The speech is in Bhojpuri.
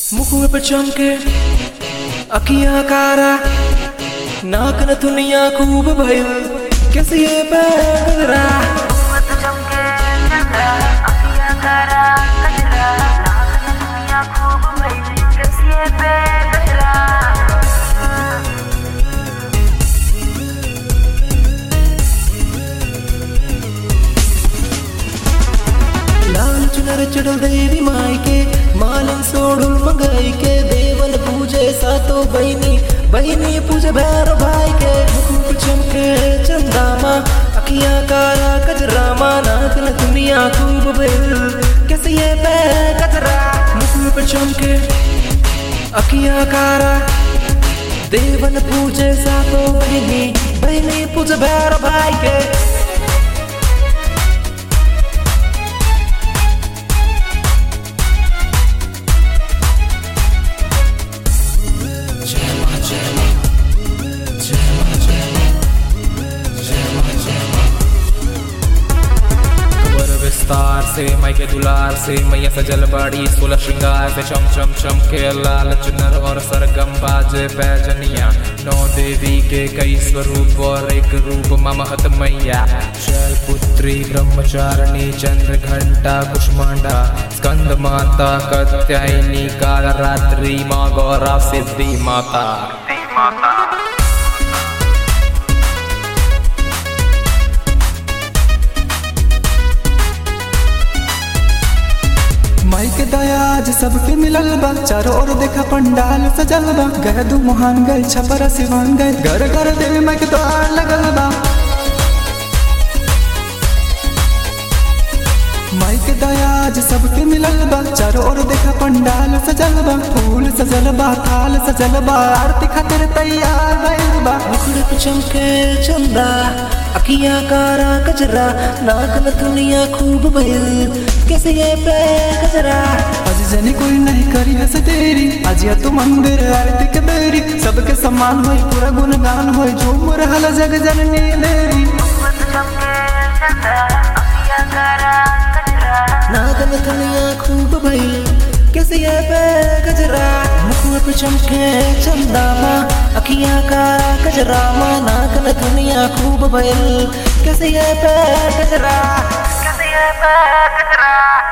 मुख पे चमके अखियां कारा नाक न दुनिया खूब भइल कैसे ये पैगरा मत चमके चंद्रा अखियां करा कजरा नाक न दुनिया खूब भइल कसिए पे कजरा लाल चुनर चढ़ल देवी माई के मालन सोड़ुल मंगाई के देवन पूजे सातो बहिनी बहिनी पूजे भैर भाई के मुख पे चमके चंदामा अखियां काला कजरामा नाक न दुनिया खूब भइल कैसे ये पै कजरा मुख पे चमके अखियां कारा देवन पूजे सातो बहिनी बहिनी पूजे भैर भाई के खबर विस्तार से मई के दुलार से मैया सजल बाड़ी सोलह श्रृंगार से चम चम चम के लाल चुनर और सरगम बाजे बैजनिया नौ देवी के कई स्वरूप और एक रूप ममहत मैया शैल पुत्री ब्रह्मचारिणी चंद्र घंटा कुष्मांडा स्कंद माता कत्यायनी काल रात्रि माँ गौरा सिद्धि माता माता माई के दया आज सबके मिलल बा चारों ओर देखा पंडाल सजल बा गए दू मोहन गए छपरा सिवान गए घर घर देवी माई के द्वार लगल बा माई के दया आज सबके मिलल बा चारों ओर देखा पंडाल सजल बा फूल सजल बा थाल सजल बा आरती खातिर तैयार भइल बा मुखड़े पे चमके चंदा अखियां कारा कजरा नाक न दुनिया खूब भइल कैसे ये पे कजरा आज जनी कोई नहीं करी हंस तेरी आज या तू मंदिर आरती के बेरी सबके सम्मान होई पूरा गुणगान होई झूम रहल जग जननी देवी मत चमके चंद्रा अखियां करा कजरा नाक न दुनिया खूब भइल कैसे ये पे कजरा मुखड़े पे चमके चंदा माँ अखियां कारा कजरा माँ नाक न दुनिया खूब भइल कैसे ये पे कजरा कसिए पे कजरा